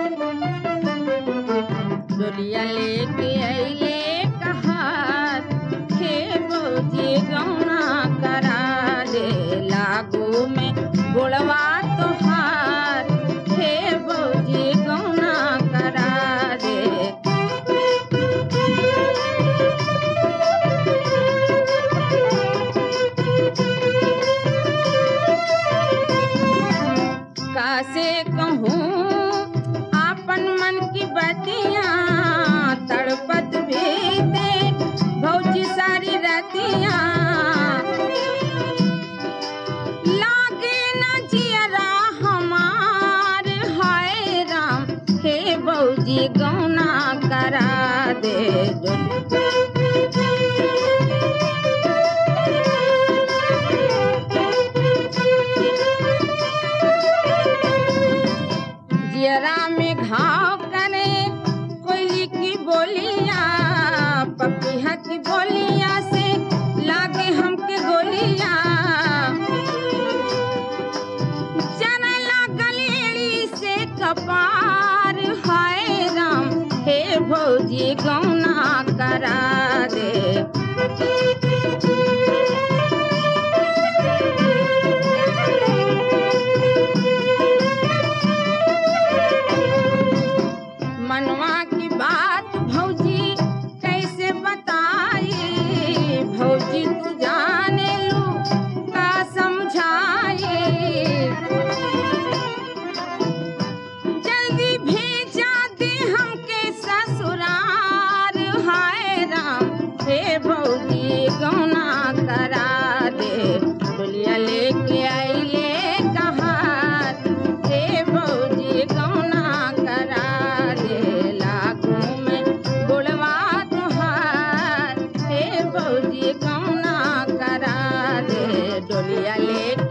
डोलिया लेके अइले कहार हे बौजी गौना करा दे लागू में गोड़वा तोहार हे बौजी गौना करा दे कासे कहूँ आपन मन की बतिया तड़पत भी दे भौजी सारी रतिया लागे न जियरा हमार हाय राम हे भौजी गौना करा दे जियरा में घाव करे कोयली की बोलिया पपिया की बोलिया से लागे हमके गोलिया जना लागल एड़ी से कपार हाय राम हे भौजी गौना करा दे मनवा की बात भौजी कैसे बताई भौजी तू जाने लू का समझाई जल्दी भेजा दे हमके ससुरार हाय राम हे भौजी गौना करा दे डोलिया लेके आइले कहार हे भौजी गौना करा दे लागू में गोड़वा तोहार हे भौजी गौना करा दे डोलिया लेके